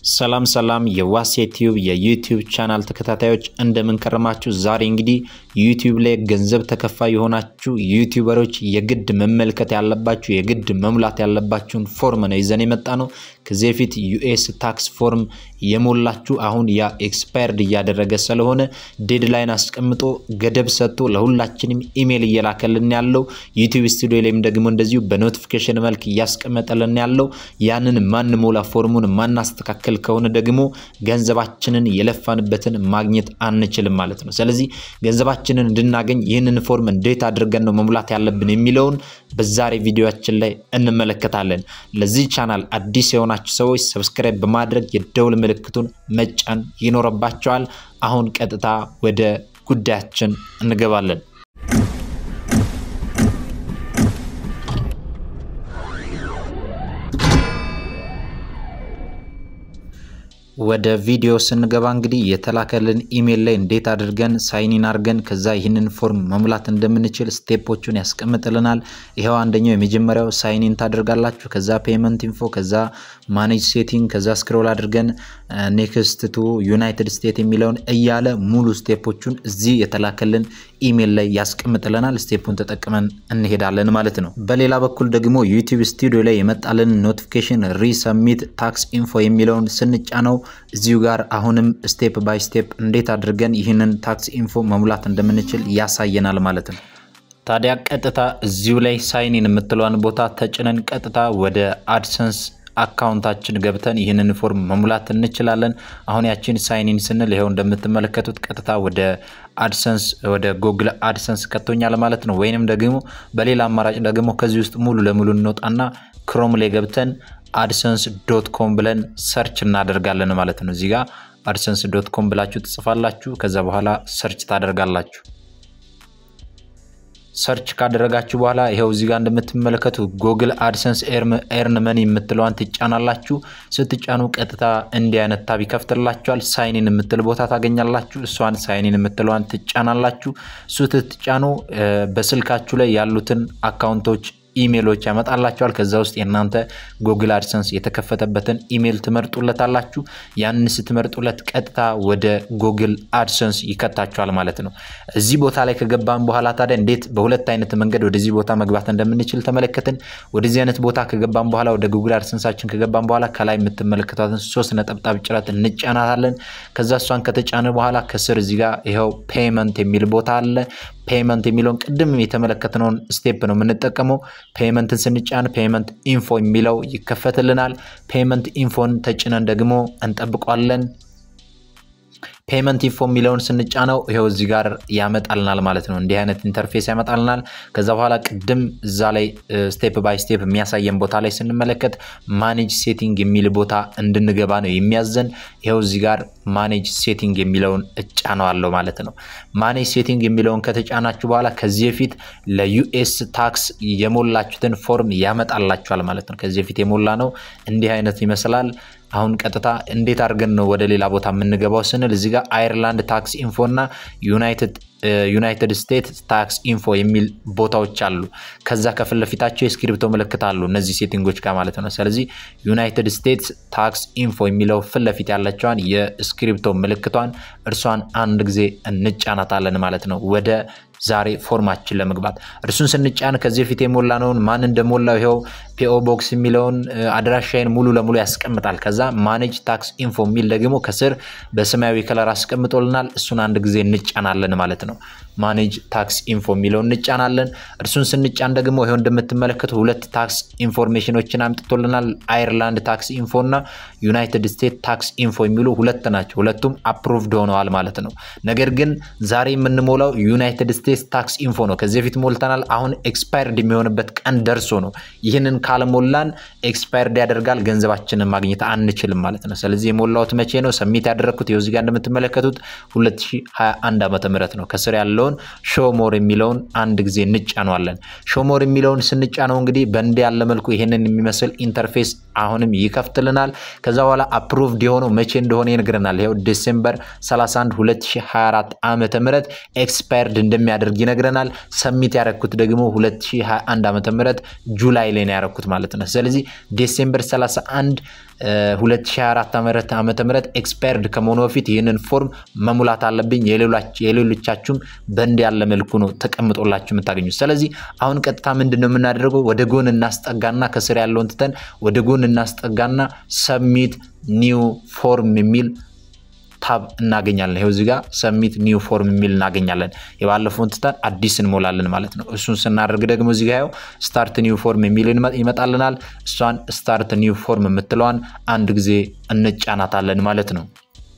ሰላም ሰላም የዋሴ ቲዩብ የዩቲዩብ ቻናል ተከታታዮች እንደምን ከረማችሁ? ዛሬ እንግዲህ ዩቲዩብ ላይ ገንዘብ ተከፋይ የሆናችሁ ዩቲዩበሮች የግድ መመልከት ያለባችሁ የግድ መሙላት ያለባችሁን ፎርም ነው ይዘን የመጣ ነው። ከዚህ በፊት ዩኤስ ታክስ ፎርም የሞላችሁ አሁን ያ ኤክስፓየርድ እያደረገ ስለሆነ ዴድላይን አስቀምጦ ገደብ ሰጥቶ ለሁላችንም ኢሜይል እየላከልን ያለው ዩቲዩብ ስቱዲዮ ላይም ደግሞ እንደዚሁ በኖቲፊኬሽን መልክ እያስቀመጠልን ያለው ያንን ማንሞላ ፎርሙን ማናስተካከል ከሆነ ደግሞ ገንዘባችንን የለፋንበትን ማግኘት አንችልም ማለት ነው። ስለዚህ ገንዘባችንን እንድናገኝ ይህንን ፎርም እንዴት አድርገን ነው መሙላት ያለብን የሚለውን በዛሬ ቪዲዮችን ላይ እንመለከታለን። ለዚህ ቻናል አዲስ የሆናችሁ ሰዎች ሰብስክራይብ በማድረግ የደውል ምልክቱን መጫን ይኖርባቸዋል። አሁን ቀጥታ ወደ ጉዳያችን እንገባለን። ወደ ቪዲዮ ስንገባ እንግዲህ የተላከልን ኢሜይል ላይ እንዴት አድርገን ሳይኒን አድርገን ከዛ ይህንን ፎርም መሙላት እንደምንችል ስቴፖቹን ያስቀምጥልናል። ይኸው አንደኛው የመጀመሪያው ሳይኒን ታደርጋላችሁ። ከዛ ፔመንት ኢንፎ፣ ከዛ ማኔጅ ሴቲንግ፣ ከዛ ስክሮል አድርገን ኔክስት ቱ ዩናይትድ ስቴት የሚለውን እያለ ሙሉ ስቴፖቹን እዚህ የተላከልን ኢሜይል ላይ ያስቀምጥልናል። ስቴፑን ተጠቅመን እንሄዳለን ማለት ነው። በሌላ በኩል ደግሞ ዩቲዩብ ስቱዲዮ ላይ የመጣልን ኖቲፊኬሽን ሪሰሚት ታክስ ኢንፎ የሚለውን ስንጫነው እዚሁ ጋር አሁንም ስቴፕ ባይ ስቴፕ እንዴት አድርገን ይህንን ታክስ ኢንፎ መሙላት እንደምንችል ያሳየናል ማለት ነው። ታዲያ ቀጥታ እዚሁ ላይ ሳይኒን የምትለዋን ቦታ ተጭነን ቀጥታ ወደ አድሰንስ አካውንታችን ገብተን ይህንን ፎርም መሙላት እንችላለን። አሁን ያችን ሳይኒን ስንል ይኸው እንደምትመለከቱት ቀጥታ ወደ አድሰንስ ወደ ጎግል አድሰንስ ከቶኛል ማለት ነው። ወይንም ደግሞ በሌላ አማራጭ ደግሞ ከዚህ ውስጥ ሙሉ ለሙሉ እንወጣና ክሮም ላይ ገብተን አድሰንስ ዶት ኮም ብለን ሰርች እናደርጋለን ማለት ነው። እዚህ ጋር አድሰንስ ዶት ኮም ብላችሁ ትጽፋላችሁ። ከዛ በኋላ ሰርች ታደርጋላችሁ። ሰርች ካደረጋችሁ በኋላ ይኸው እዚህ ጋር እንደምትመለከቱ ጎግል አድሰንስ ኤርን መኒ የምትለዋን ትጫናላችሁ። ስትጫኑ ቀጥታ እንዲህ አይነት ታብ ይከፍትላችኋል። ሳይኒን የምትል ቦታ ታገኛላችሁ። እሷን ሳይኒን የምትለዋን ትጫናላችሁ። እሱ ትጫኑ በስልካችሁ ላይ ያሉትን አካውንቶች ኢሜሎች ያመጣላቸዋል። ከዛ ውስጥ የእናንተ ጎግል አድሰንስ የተከፈተበትን ኢሜል ትመርጡለታላችሁ። ያንን ስትመርጡለት ቀጥታ ወደ ጎግል አድሰንስ ይከታችኋል ማለት ነው። እዚህ ቦታ ላይ ከገባን በኋላ ታዲያ እንዴት በሁለት አይነት መንገድ ወደዚህ ቦታ መግባት እንደምንችል ተመለከትን። ወደዚህ አይነት ቦታ ከገባን በኋላ ወደ ጎግል አድሰንሳችን ከገባን በኋላ ከላይ የምትመለከቷትን ሶስት ነጠብጣብ ጭረት እንጫናታለን። ከዛ እሷን ከተጫነ በኋላ ከስር እዚህ ጋር ይኸው ፔመንት የሚል ቦታ አለ። ፔመንት የሚለውን ቅድም የተመለከትነውን ስቴፕ ነው የምንጠቀመው። ፔመንትን ስንጫን ፔመንት ኢንፎ የሚለው ይከፈትልናል። ፔመንት ኢንፎን ተጭነን ደግሞ እንጠብቋለን። ፔመንት ኢንፎ የሚለውን ስንጫነው ይኸው እዚህ ጋር ያመጣልናል ማለት ነው። እንዲህ አይነት ኢንተርፌስ ያመጣልናል። ከዛ በኋላ ቅድም እዛ ላይ ስቴፕ ባይ ስቴፕ የሚያሳየን ቦታ ላይ ስንመለከት ማኔጅ ሴቲንግ የሚል ቦታ እንድንገባ ነው የሚያዘን። ይኸው እዚህ ጋር ማኔጅ ሴቲንግ የሚለውን እጫነዋለሁ ማለት ነው። ማኔጅ ሴቲንግ የሚለውን ከተጫናችሁ በኋላ ከዚህ በፊት ለዩኤስ ታክስ የሞላችሁትን ፎርም ያመጣላችኋል ማለት ነው። ከዚህ በፊት የሞላ ነው እንዲህ አይነት ይመስላል። አሁን ቀጥታ እንዴት አድርገን ነው ወደ ሌላ ቦታ የምንገባው ስንል እዚህ ጋር አይርላንድ ታክስ ኢንፎ እና ዩናይትድ ስቴትስ ታክስ ኢንፎ የሚል ቦታዎች አሉ። ከዛ ከፊት ለፊታቸው የስክሪፕቶ ምልክት አሉ እነዚህ ሴቲንጎች ጋር ማለት ነው። ስለዚህ ዩናይትድ ስቴትስ ታክስ ኢንፎ የሚለው ፊት ለፊት ያለችዋን የስክሪፕቶ ምልክቷን እርሷን አንድ ጊዜ እንጫናታለን ማለት ነው ወደ ዛሬ ፎርማችን ለመግባት እርሱን ስንጫን ከዚህ በፊት የሞላነውን ማን እንደሞላው ይኸው ፒኦ ቦክስ የሚለውን አድራሻዬን ሙሉ ለሙሉ ያስቀምጣል። ከዛ ማኔጅ ታክስ ኢንፎ የሚል ደግሞ ከስር በሰማያዊ ከለር አስቀምጦልናል። እሱን አንድ ጊዜ እንጫናለን ማለት ነው። ማኔጅ ታክስ ኢንፎ የሚለውን እንጫናለን። እርሱን ስንጫን ደግሞ ይኸው እንደምትመለከቱ ሁለት ታክስ ኢንፎርሜሽኖችን አምጥቶልናል። አይርላንድ ታክስ ኢንፎ እና ዩናይትድ ስቴትስ ታክስ ኢንፎ የሚሉ ሁለት ናቸው። ሁለቱም አፕሩቭድ ሆነዋል ማለት ነው። ነገር ግን ዛሬ የምንሞላው ዩናይትድ ስቴትስ ታክስ ኢንፎ ነው። ከዚህ በፊት ሞልተናል። አሁን ኤክስፓየርድ የሚሆንበት ቀን ደርሶ ነው። ይህንን ካልሞላን ኤክስፓየርድ ያደርጋል፣ ገንዘባችንን ማግኘት አንችልም ማለት ነው። ስለዚህ የሞላሁት መቼ ነው? ሰሚት ያደረግኩት ይኸው እዚህ ጋር እንደምትመለከቱት 2021 ዓመተ ምህረት ነው። ከስር ያለውን ሾሞር የሚለውን አንድ ጊዜ እንጫነዋለን። ሾሞር የሚለውን ስንጫነው እንግዲህ በእንዲህ ያለ መልኩ ይህንን የሚመስል ኢንተርፌስ አሁንም ይከፍትልናል። ከዛ በኋላ አፕሩቭድ የሆነው መቼ እንደሆነ ይነግረናል። ይኸው ዲሴምበር 31 2024 ዓመተ ምህረት ኤክስፓየርድ እንደሚያደርግ ይነግረናል። ሰሚት ያረኩት ደግሞ 2021 ዓመተ ምህረት ጁላይ ላይ ነው ያረኩት ማለት ነው። ስለዚህ ዲሴምበር 31 2024 ዓመተ ምህረት ኤክስፓየርድ ከመሆኑ በፊት ይህንን ፎርም መሙላት አለብኝ። የሌሎቻችሁም በእንድ ያለ መልኩ ነው ተቀምጦላችሁ የምታገኙት። ስለዚህ አሁን ቀጥታ ምንድን ነው የምናደርገው? ወደ ጎን እናስጠጋና ከስር ያለውን ትተን ወደ ጎን እናስጠጋና ሰብሚት ኒው ፎርም የሚል ታብ እናገኛለን። ይኸው እዚህ ጋር ሰሚት ኒው ፎርም የሚል እናገኛለን። የባለፈውን ትተን አዲስ እንሞላለን ማለት ነው። እሱን ስናደርግ ደግሞ እዚህ ጋር ስታርት ኒው ፎርም የሚል ይመጣልናል። እሷን ስታርት ኒው ፎርም የምትለዋን አንድ ጊዜ እንጫናታለን ማለት ነው።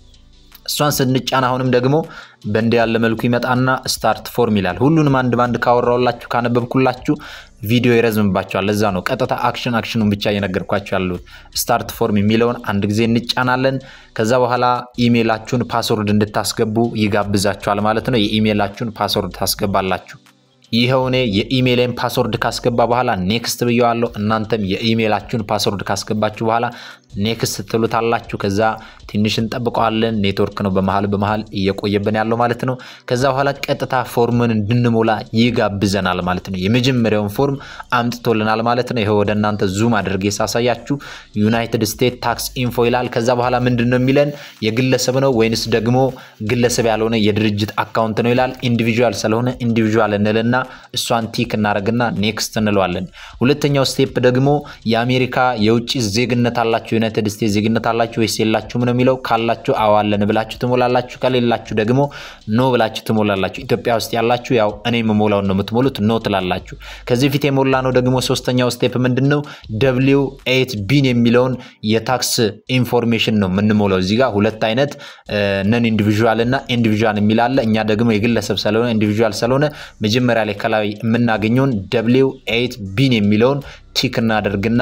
እሷን ስንጫን አሁንም ደግሞ በእንዲ ያለ መልኩ ይመጣና ስታርት ፎርም ይላል። ሁሉንም አንድ ባንድ ካወራውላችሁ ካነበብኩላችሁ ቪዲዮ ይረዝምባቸዋል። ለዛ ነው ቀጥታ አክሽን አክሽኑን ብቻ እየነገርኳቸው ያሉት። ስታርት ፎርም የሚለውን አንድ ጊዜ እንጫናለን። ከዛ በኋላ ኢሜይላችሁን ፓስወርድ እንድታስገቡ ይጋብዛችኋል ማለት ነው። የኢሜይላችሁን ፓስወርድ ታስገባላችሁ። ይኸው እኔ የኢሜይልን ፓስወርድ ካስገባ በኋላ ኔክስት ብየዋለሁ። እናንተም የኢሜይላችሁን ፓስወርድ ካስገባችሁ በኋላ ኔክስት ትሉታላችሁ። ከዛ ትንሽ እንጠብቀዋለን። ኔትወርክ ነው በመሀል በመሀል እየቆየብን ያለው ማለት ነው። ከዛ በኋላ ቀጥታ ፎርምን እንድንሞላ ይጋብዘናል ማለት ነው። የመጀመሪያውን ፎርም አምጥቶልናል ማለት ነው። ይኸው ወደ እናንተ ዙም አድርጌ ሳሳያችሁ ዩናይትድ ስቴትስ ታክስ ኢንፎ ይላል። ከዛ በኋላ ምንድን ነው የሚለን የግለሰብ ነው ወይንስ ደግሞ ግለሰብ ያልሆነ የድርጅት አካውንት ነው ይላል። ኢንዲቪዥዋል ስለሆነ ኢንዲቪዥዋል እንልና እሷን ቲክ እናደርግና ኔክስት እንለዋለን። ሁለተኛው ስቴፕ ደግሞ የአሜሪካ የውጭ ዜግነት አላችሁ ዩናይትድ ስቴትስ ዜግነት አላችሁ ወይስ የላችሁም ነው የሚለው። ካላችሁ አዋለን ብላችሁ ትሞላላችሁ። ከሌላችሁ ደግሞ ኖ ብላችሁ ትሞላላችሁ። ኢትዮጵያ ውስጥ ያላችሁ ያው እኔ የምሞላውን ነው የምትሞሉት፣ ኖ ትላላችሁ። ከዚህ ፊት የሞላ ነው ደግሞ ሶስተኛው ስቴፕ ምንድን ነው? ደብሊው ኤይት ቢን የሚለውን የታክስ ኢንፎርሜሽን ነው የምንሞላው። እዚህ ጋር ሁለት አይነት ነን ኢንዲቪዥዋል እና ኢንዲቪዥዋል የሚል አለ። እኛ ደግሞ የግለሰብ ስለሆነ ኢንዲቪዥዋል ስለሆነ መጀመሪያ ላይ ከላይ የምናገኘውን ደብሊው ኤይት ቢን የሚለውን ቲክ እናደርግና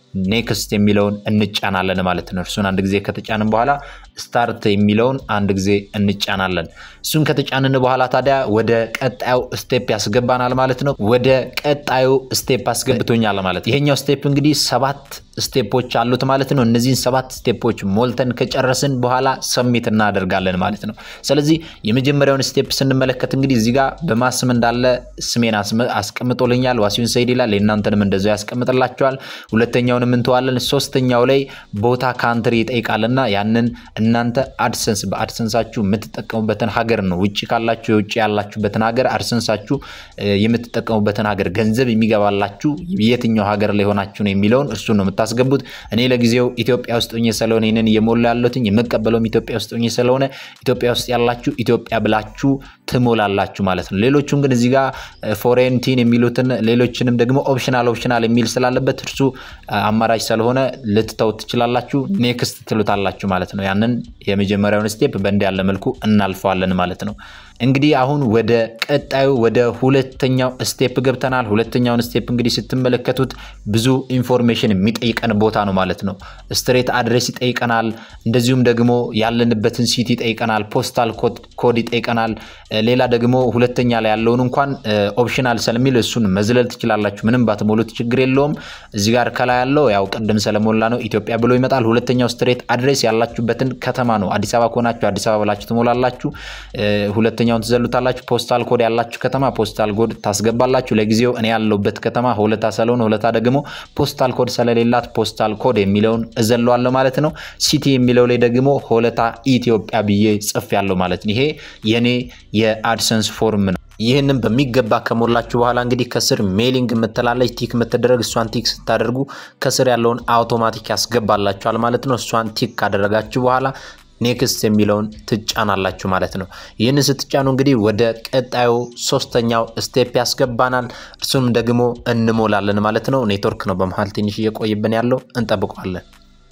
ኔክስት የሚለውን እንጫናለን ማለት ነው። እርሱን አንድ ጊዜ ከተጫንን በኋላ ስታርት የሚለውን አንድ ጊዜ እንጫናለን። እሱን ከተጫንን በኋላ ታዲያ ወደ ቀጣዩ ስቴፕ ያስገባናል ማለት ነው። ወደ ቀጣዩ ስቴፕ አስገብቶኛል ማለት ነው። ይሄኛው ስቴፕ እንግዲህ ሰባት ስቴፖች አሉት ማለት ነው። እነዚህን ሰባት ስቴፖች ሞልተን ከጨረስን በኋላ ሰሚት እናደርጋለን ማለት ነው። ስለዚህ የመጀመሪያውን ስቴፕ ስንመለከት እንግዲህ እዚህ ጋር በማስም እንዳለ ስሜን አስቀምጦልኛል። ዋሲሁን ሰይድ ይላል። የእናንተንም እንደዛው ያስቀምጥላቸዋል። ሁለተኛውንም እንተዋለን። ሶስተኛው ላይ ቦታ ካንትሪ ይጠይቃልና ያንን እናንተ አድሰንስ በአድሰንሳችሁ የምትጠቀሙበትን ሀገር ነው። ውጭ ካላችሁ የውጭ ያላችሁበትን ሀገር አድሰንሳችሁ የምትጠቀሙበትን ሀገር ገንዘብ የሚገባላችሁ የትኛው ሀገር ላይ ሆናችሁ ነው የሚለውን እርሱን ነው የምታስገቡት። እኔ ለጊዜው ኢትዮጵያ ውስጥ ሆኜ ስለሆነ ይህንን እየሞላ ያለሁትኝ የምቀበለውም ኢትዮጵያ ውስጥ ሆኜ ስለሆነ ኢትዮጵያ ውስጥ ያላችሁ ኢትዮጵያ ብላችሁ ትሞላላችሁ ማለት ነው። ሌሎቹን ግን እዚህ ጋር ፎሬንቲን የሚሉትን ሌሎችንም ደግሞ ኦፕሽናል ኦፕሽናል የሚል ስላለበት እርሱ አማራጭ ስለሆነ ልትተው ትችላላችሁ። ኔክስት ትሉታላችሁ ማለት ነው። ያንን የመጀመሪያውን ስቴፕ በእንዲ ያለ መልኩ እናልፈዋለን ማለት ነው። እንግዲህ አሁን ወደ ቀጣዩ ወደ ሁለተኛው ስቴፕ ገብተናል። ሁለተኛውን ስቴፕ እንግዲህ ስትመለከቱት ብዙ ኢንፎርሜሽን የሚጠይቀን ቦታ ነው ማለት ነው። ስትሬት አድሬስ ይጠይቀናል። እንደዚሁም ደግሞ ያለንበትን ሲቲ ይጠይቀናል። ፖስታል ኮድ ይጠይቀናል። ሌላ ደግሞ ሁለተኛ ላይ ያለውን እንኳን ኦፕሽናል ስለሚል እሱን መዝለል ትችላላችሁ። ምንም ባትሞሉት ችግር የለውም። እዚህ ጋር ከላይ ያለው ያው ቅድም ስለሞላ ነው ኢትዮጵያ ብሎ ይመጣል። ሁለተኛው ስትሬት አድሬስ ያላችሁበትን ከተማ ነው። አዲስ አበባ ከሆናችሁ አዲስ አበባ ብላችሁ ትሞላላችሁ። ሁለተኛውን ትዘሉታላችሁ። ፖስታል ኮድ ያላችሁ ከተማ ፖስታል ኮድ ታስገባላችሁ። ለጊዜው እኔ ያለሁበት ከተማ ሆለታ ስለሆነ ሆለታ ደግሞ ፖስታል ኮድ ስለሌላት ፖስታል ኮድ የሚለውን እዘለዋለሁ ማለት ነው። ሲቲ የሚለው ላይ ደግሞ ሆለታ ኢትዮጵያ ብዬ ጽፍ ያለው ማለት ነው። ይሄ የኔ የአድሰንስ ፎርም ነው። ይህንን በሚገባ ከሞላችሁ በኋላ እንግዲህ ከስር ሜሊንግ የምትላለች ቲክ የምትደረግ እሷን ቲክ ስታደርጉ ከስር ያለውን አውቶማቲክ ያስገባላችኋል ማለት ነው። እሷን ቲክ ካደረጋችሁ በኋላ ኔክስት የሚለውን ትጫናላችሁ ማለት ነው። ይህንን ስትጫኑ እንግዲህ ወደ ቀጣዩ ሶስተኛው ስቴፕ ያስገባናል። እርሱም ደግሞ እንሞላለን ማለት ነው። ኔትወርክ ነው በመሀል ትንሽ እየቆይብን ያለው እንጠብቀዋለን።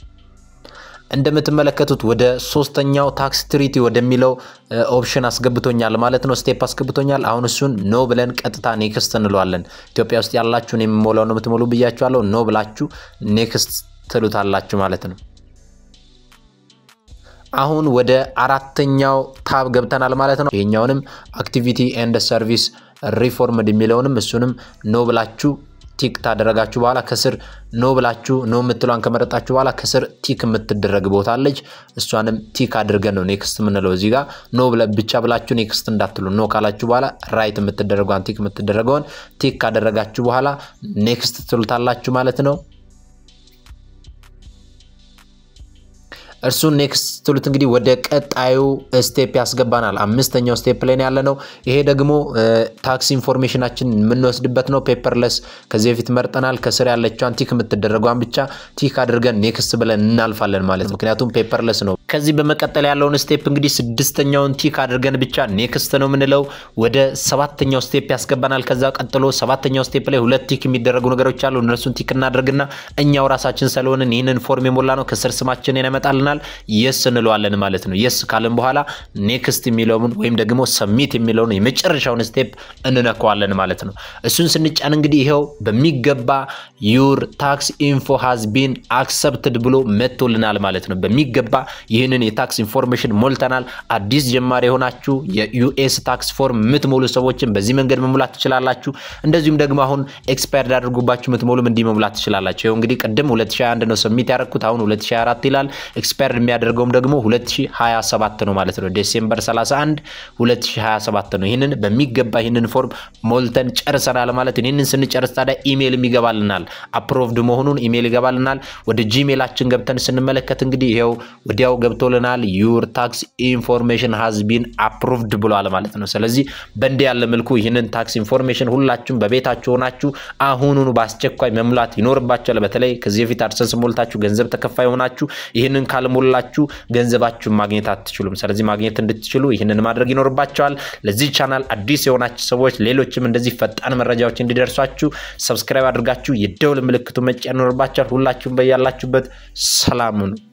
እንደምትመለከቱት ወደ ሶስተኛው ታክስ ትሪቲ ወደሚለው ኦፕሽን አስገብቶኛል ማለት ነው። ስቴፕ አስገብቶኛል። አሁን እሱን ኖ ብለን ቀጥታ ኔክስት እንለዋለን። ኢትዮጵያ ውስጥ ያላችሁን የሚሞላው ነው የምትሞሉ ብያችኋለሁ። ኖ ብላችሁ ኔክስት ትሉታላችሁ ማለት ነው። አሁን ወደ አራተኛው ታብ ገብተናል ማለት ነው። ይሄኛውንም አክቲቪቲ ኤንድ ሰርቪስ ሪፎርምድ የሚለውንም እሱንም ኖ ብላችሁ ቲክ ታደረጋችሁ በኋላ ከስር ኖ ብላችሁ ኖ የምትሏን ከመረጣችሁ በኋላ ከስር ቲክ የምትደረግ ቦታ አለች። እሷንም ቲክ አድርገን ነው ኔክስት የምንለው። እዚህ ጋር ኖ ብቻ ብላችሁ ኔክስት እንዳትሉ። ኖ ካላችሁ በኋላ ራይት የምትደረገውን ቲክ የምትደረገውን ቲክ ካደረጋችሁ በኋላ ኔክስት ትሉታላችሁ ማለት ነው። እርሱን ኔክስት ስትሉት እንግዲህ ወደ ቀጣዩ ስቴፕ ያስገባናል። አምስተኛው ስቴፕ ላይ ያለ ነው። ይሄ ደግሞ ታክስ ኢንፎርሜሽናችን የምንወስድበት ነው። ፔፐርለስ ከዚህ በፊት መርጠናል። ከስር ያለችዋን ቲክ የምትደረጓን ብቻ ቲክ አድርገን ኔክስት ብለን እናልፋለን ማለት ነው። ምክንያቱም ፔፐርለስ ነው። ከዚህ በመቀጠል ያለውን ስቴፕ እንግዲህ ስድስተኛውን ቲክ አድርገን ብቻ ኔክስት ነው የምንለው። ወደ ሰባተኛው ስቴፕ ያስገባናል። ከዛ ቀጥሎ ሰባተኛው ስቴፕ ላይ ሁለት ቲክ የሚደረጉ ነገሮች አሉ። እነሱን ቲክ እናደርግና እኛው ራሳችን ስለሆንን ይህንን ፎርም የሞላ ነው ከስር ስማችንን ያመጣልናል። የስ እንለዋለን ማለት ነው። የስ ካልን በኋላ ኔክስት የሚለውን ወይም ደግሞ ሰሚት የሚለውን የመጨረሻውን ስቴፕ እንነካዋለን ማለት ነው። እሱን ስንጫን እንግዲህ ይኸው በሚገባ ዩር ታክስ ኢንፎ ሃዝ ቢን አክሰፕትድ ብሎ መጥቶልናል ማለት ነው። በሚገባ ይህንን የታክስ ኢንፎርሜሽን ሞልተናል። አዲስ ጀማሪ የሆናችሁ የዩኤስ ታክስ ፎርም የምትሞሉ ሰዎችን በዚህ መንገድ መሙላት ትችላላችሁ። እንደዚሁም ደግሞ አሁን ኤክስፓየርድ አድርጉባችሁ የምትሞሉም እንዲህ መሙላት ትችላላችሁ። ይኸው እንግዲህ ቅድም 2021 ነው ሰሚት ያደረግኩት አሁን 2024 ይላል። ኤክስፓየርድ የሚያደርገውም ደግሞ 2027 ነው ማለት ነው። ዴሴምበር 31 2027 ነው። ይህንን በሚገባ ይህንን ፎርም ሞልተን ጨርሰናል ማለት ነው። ይህንን ስንጨርስ ታዲያ ኢሜይል ይገባልናል። አፕሮቭድ መሆኑን ኢሜይል ይገባልናል። ወደ ጂሜላችን ገብተን ስንመለከት እንግዲህ ይኸው ወዲያው ገብቶልናል። ዩር ታክስ ኢንፎርሜሽን ሃዝ ቢን አፕሩቭድ ብሏል ማለት ነው። ስለዚህ በእንዲህ ያለ መልኩ ይህንን ታክስ ኢንፎርሜሽን ሁላችሁም በቤታችሁ ሆናችሁ አሁኑኑ በአስቸኳይ መሙላት ይኖርባችኋል። በተለይ ከዚህ በፊት አድሰንስ ሞልታችሁ ገንዘብ ተከፋይ ሆናችሁ ይህንን ካልሞላችሁ ገንዘባችሁን ማግኘት አትችሉም። ስለዚህ ማግኘት እንድትችሉ ይህንን ማድረግ ይኖርባቸዋል። ለዚህ ቻናል አዲስ የሆናችሁ ሰዎች ሌሎችም እንደዚህ ፈጣን መረጃዎች እንዲደርሷችሁ ሰብስክራይብ አድርጋችሁ የደውል ምልክቱ መጫን ይኖርባቸዋል። ሁላችሁም በያላችሁበት ሰላም ሁኑ።